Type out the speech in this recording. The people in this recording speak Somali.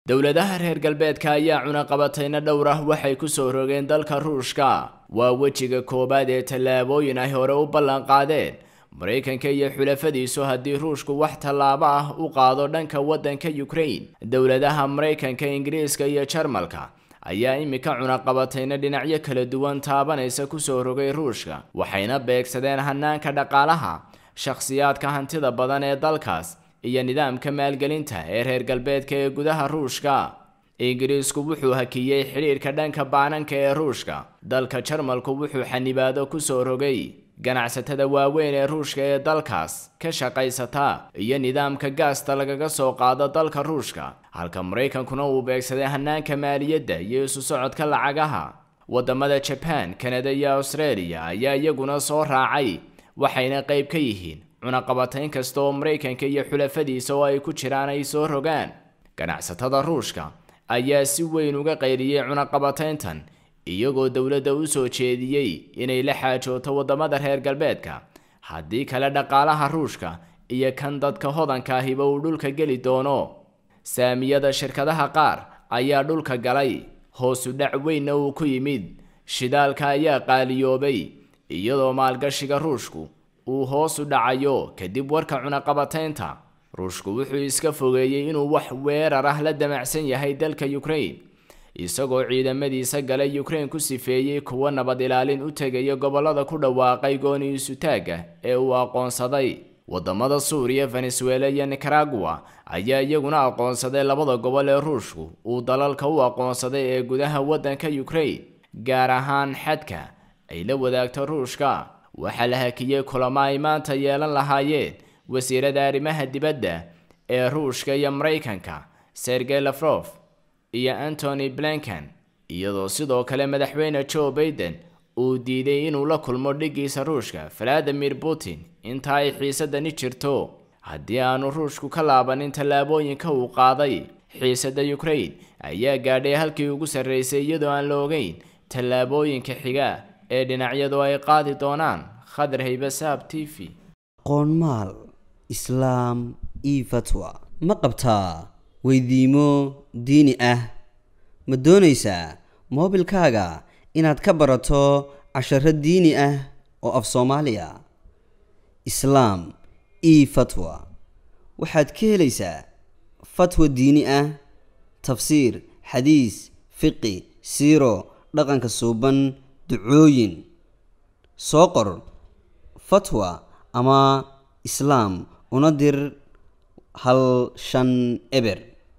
dowladaha reer galbeedka ayaa cunaqabatayna dhowr ah waxay ku soo rogeen dalka ruushka waa wejiga koowaad ee tallaabooyin ay hore u ballan qaadeen maraykanka iyo xulafadiisu haddii ruushku wax tallaabo ah u qaado dhanka waddanka ukraine dowladaha maraykanka ingiriiska iyo jarmalka ayaa imika cunaqabatayna dhinacyo kala duwan taabanaysa kusoo rogay ruushka waxayna beegsadeen hanaanka dhaqaalaha shakhsiyaadka hantida badan ee dalkaas iyo nidaamka maalgelinta ee reer galbeedka ee gudaha ruushka ingiriisku wuxuu hakiyey xidhiirka dhanka baananka ee ruushka dalka jarmalku wuxuu xanibaado kusoo rogay ganacsatada waaweyn ee ruushka ee dalkaas ka shaqaysata iyo nidaamka gaasta lagaga soo qaado dalka ruushka halka maraykankuna uu beegsaday hanaanka maaliyadda iyo isu socodka lacagaha wadamada jaban kanada iyo australia ayaa iyaguna soo raacay waxayna qayb ka yihiin cunaqabatayn kasta oo maraykanka iyo xulafadiisa oo ay ku jiraan ay soo rogaan ganacsatada ruushka ayaa si weyn uga qayriyey cunaqabatayntan iyagoo dowladda u soo jeediyey inay la xaajooto wadamada reer galbeedka haddii kale dhaqaalaha ruushka iyo kan dadka hodanka ahiba uu dhulka geli doono saamiyada shirkadaha qaar ayaa dhulka galay hoosu dhac weynna uu ku yimid shidaalka ayaa qaaliyoobay iyadoo maalgashiga ruushku uu hoos u dhacayo kadib warka cunaqabataynta ruushku wuxuu iska fogeeyey inuu wax weerar ah la damacsan yahay dalka ukraine isagoo ciidamadiisa galay ukraine ku sifeeyey kuwa nabad ilaalin u tegaya gobollada ku dhawaaqay gooni isutaagga ee uu aqoonsaday wadamada suuriya venezuela iyo nicaragua ayaa iyaguna aqoonsaday labada gobol ee ruushku uu dalalka u aqoonsaday ee gudaha waddanka ukraine gaar ahaan xadka ay la wadaagto ruushka waxaa la hakiyey kulamo ay maanta yeelan lahaayeen wasiirada arrimaha dibadda ee ruushka iyo maraykanka sergey lafrof iyo antony blinken iyadoo sidoo kale madaxweyne joe baiden uu diiday inuu la kulmo dhigiisa ruushka valadimir putin inta ay xiisadani jirto haddii aanu ruushku ka laabanin tallaabooyinka uu qaaday xiisadda ukraine ayaa gaadhay halkii ugu sarreysay iyadoo aan la ogeyn tallaabooyinka xiga ee dhinacyadu ay qaadi doonaan khadar haybasaab t v qoonmaal islaam io fatwa ma qabtaa weydiimo diini ah ma doonaysaa moobilkaaga inaad ka barato casharo diini ah oo af soomaaliya islaam io fatwa waxaad ka helaysaa fatwa diini ah tafsiir xadiis fiqi siiro dhaqanka suuban ducooyin soo qor fatwa ama islaam una dir hal shan eber